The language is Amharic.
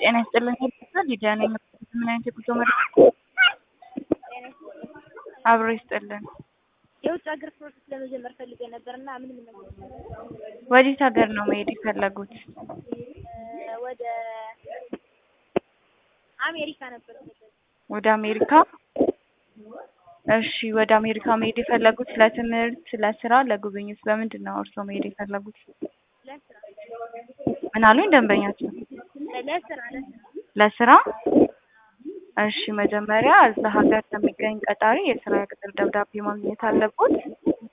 ጤና ይስጥልኝ ይባላል ሊዲያ ነኝ። ምን አይነት የጉዞ መረጃ? አብሮ ይስጥልን። የውጭ ሀገር ፕሮሰስ ለመጀመር ፈልጌ ነበር እና ምን ምን ነገር ወዴት ሀገር ነው መሄድ የፈለጉት? ወደ አሜሪካ ነበር የፈለኩት። ወደ አሜሪካ? እሺ፣ ወደ አሜሪካ መሄድ የፈለጉት ለትምህርት፣ ለስራ፣ ለጉብኝት በምንድን ነው እርስዎ መሄድ የፈለጉት? ለስራ ምን አሉኝ ደንበኛቸው? ለስራ ለስራ ለስራ? እሺ፣ መጀመሪያ እዛ ሀገር ከሚገኝ ቀጣሪ የስራ ቅጥር ደብዳቤ ማግኘት አለቦት።